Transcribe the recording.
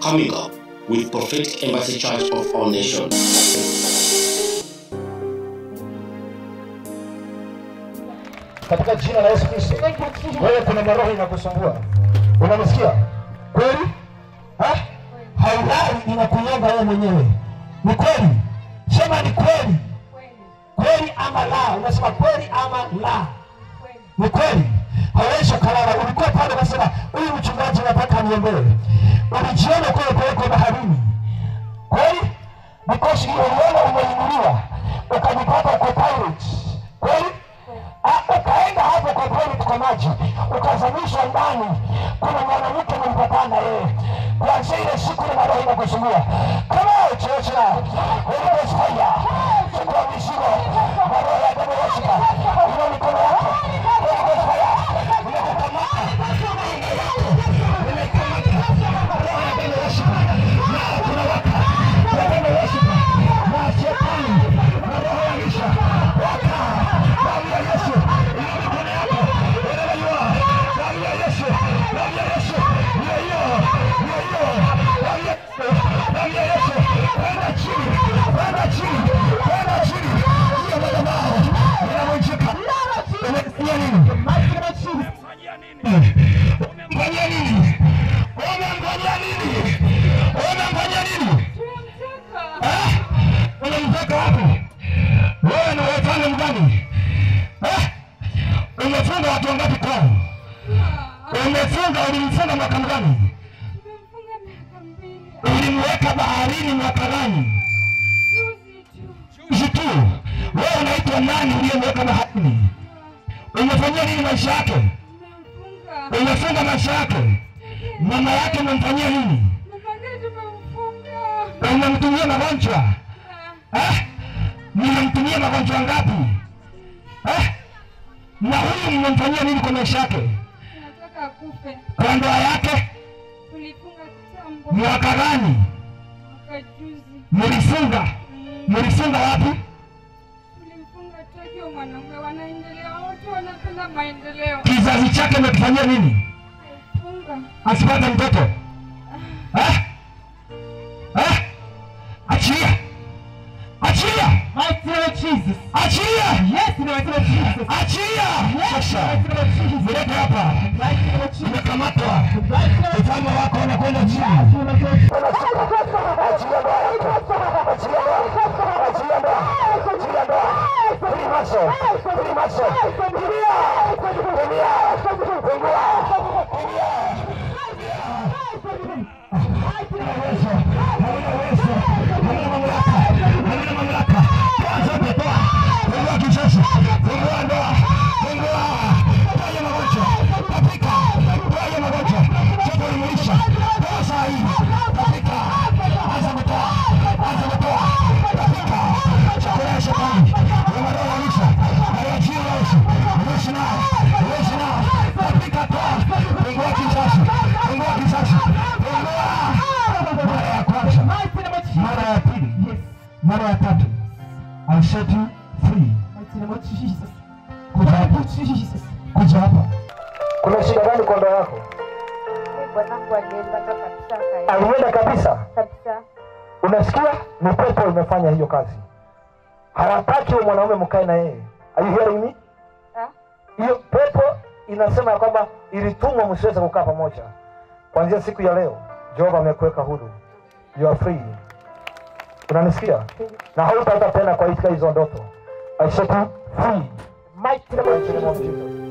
coming up with Prophetic Embassy Church of All Nations. katika jina la Yesu Kristo. Wewe kuna maroho inakusumbua, unanisikia kweli? Ha? Haulali, inakunyonga wewe mwenyewe. Ni kweli? Sema ni kweli, kweli ama la? Unasema kweli ama la? Ni kweli. Hawezi ukalala. Ulikuwa pale unasema huyu mchungaji nataka niombee, ulijiona kule pelekwa baharini kweli? Because uliona umeinuliwa ukajipata uko pirate kweli? Ah, ukaenda hapo kwa kweli kwa maji ukazamishwa ndani, kuna mwanamke mlipatana yeye. Kuanzia ile siku ile maroho inakusumbua kama chocha Holy Ghost fire, chukua mizigo, maroho ya damu ya shika, ina mikono yako, Holy Ghost fire, inakukamata anga yako, inaikamata roho ya damu ya shika, na tunawaka kwa damu ya shika, na shetani na roho ya misha waka damu ya Yesu ina mikono yako, wherever you are, damu ya Yesu, damu ya Yesu, hiyo hiyo, hiyo hiyo, damu ya Yesu, damu ya Yesu, kwenda chini, kwenda chini, kwenda chini, hiyo madhabahu inavunjika. Umefanyia nini? Umemfanyia nini? Umemfanyia nini? Umemfanyia nini? Eh? Unamtaka wapi? Wewe na wafanya mgani? Eh? Umefunga watu wangapi kwao? Umefunga, ulimfunga mwaka mgani? Ulimweka baharini mwaka gani? Juzi tu. Wewe unaitwa nani uliyemweka baharini? Umefanyia nini maisha yake? Umefunga maisha yake? Mama yake umemfanyia nini? Unamtumia magonjwa eh? Mnamtumia magonjwa ngapi eh? Na huyu mmemfanyia nini kwa maisha yake, kwa ndoa yake? Mwaka gani mlifunga? Mlifunga wapi? Kizazi chake mmekifanyia nini asipate mtoto eh? Eh? Achilia, achilia, achilia, achilia sasa, mlete hapa, umekamatwa, ufalme wako unakwenda chini. Achilia ndoa yako, achilia ndoa, achilia ndoa, achilia ndoa, free muscle, free muscle, kimbia, kimbia, fungua, kimbia. Hauna uwezo, hauna uwezo, hauna mamlaka, hauna mamlaka. Toa zote, toa. Fungua kizazi, fungua ndoa, fungua. Toa hiyo magonjwa, tapika, toa hiyo magonjwa. Joto limeisha, toa saa hii, tapika. Anza kutoa, anza kutoa, tapika. Chakula ya shetani, ya maroho ya misha, haya jina la Yesu, ruhusu nao, ruhusu nao, tapika, toa. Fungua kizazi, fungua kizazi, fungua. Mara ya kwanza, mara ya pili, mara ya tatu, I set you free. Kuja hapa, kuja hapa. Kuna shida gani kwa ndoa yako? Bwanangu alienda kabisa akaenda Alienda kabisa. kabisa. Unasikia? Ni pepo imefanya hiyo kazi. Hawataki huyo mwanaume mkae na yeye. Are you hearing me? Ah, Hiyo pepo inasema ya kwamba ilitumwa msiweze kukaa pamoja. Kuanzia siku ya leo, Jehova amekuweka huru. You are free. Unanisikia? Na hautaota tena kwa hizo hizo ndoto. I set you free. Mighty name of Jesus.